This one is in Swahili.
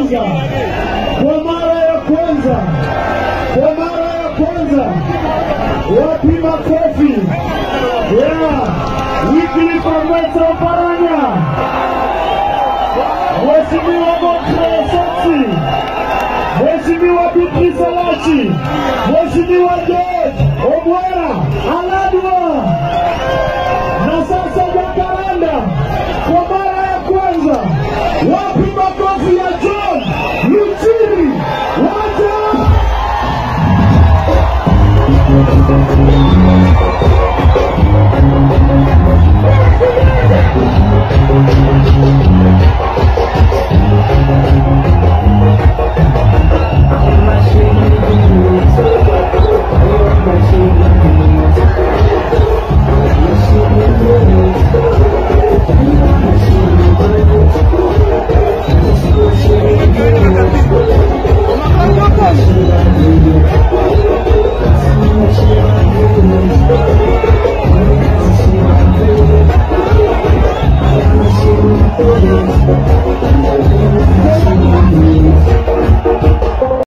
kwanza, kwa mara ya kwanza, kwa mara ya kwanza, wapi makofi ya Wycliffe Ambetsa Oparanya, Mheshimiwa Godfrey Osotsi, Mheshimiwa Beatrice Alachi, Mheshimiwa George Obwera Aladwa na sasa Jacaranda kwa mara ya kwanza. Wapi makofi ya John Luchiri? Wacha Thank you.